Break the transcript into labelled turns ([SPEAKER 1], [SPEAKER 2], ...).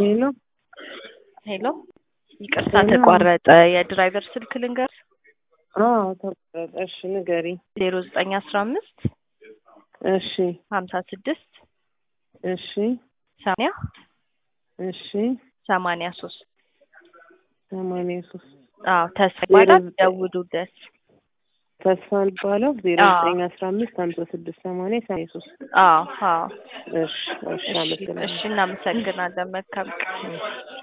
[SPEAKER 1] ሄሎ
[SPEAKER 2] ሄሎ ይቅርታ
[SPEAKER 1] ሄሎ።
[SPEAKER 2] ተቋረጠ። የድራይቨር ስልክ ልንገር
[SPEAKER 1] አዎ ተቆረጠ። እሺ ንገሪ።
[SPEAKER 2] ዜሮ ዘጠኝ አስራ አምስት
[SPEAKER 1] እሺ
[SPEAKER 2] ሀምሳ ስድስት
[SPEAKER 1] እሺ
[SPEAKER 2] ሰማንያ
[SPEAKER 1] እሺ
[SPEAKER 2] ሰማንያ ሶስት
[SPEAKER 1] ሰማንያ ሶስት
[SPEAKER 2] አዎ ተስፋ ይባላል።
[SPEAKER 1] ዜሮ ዘጠኝ-
[SPEAKER 2] ደውሉለት።
[SPEAKER 1] ተስፋ የሚባለው ዜሮ
[SPEAKER 2] አዎ።
[SPEAKER 1] ዘጠኝ አስራ አምስት ሀምሳ ስድስት ሰማንያ ሰማንያ ሶስት
[SPEAKER 2] አዎ አዎ።
[SPEAKER 1] እሺ እሺ
[SPEAKER 2] እሺ
[SPEAKER 1] አመሰግናለሁ።
[SPEAKER 2] እሺ እናመሰግናለን። መልካም ቀን።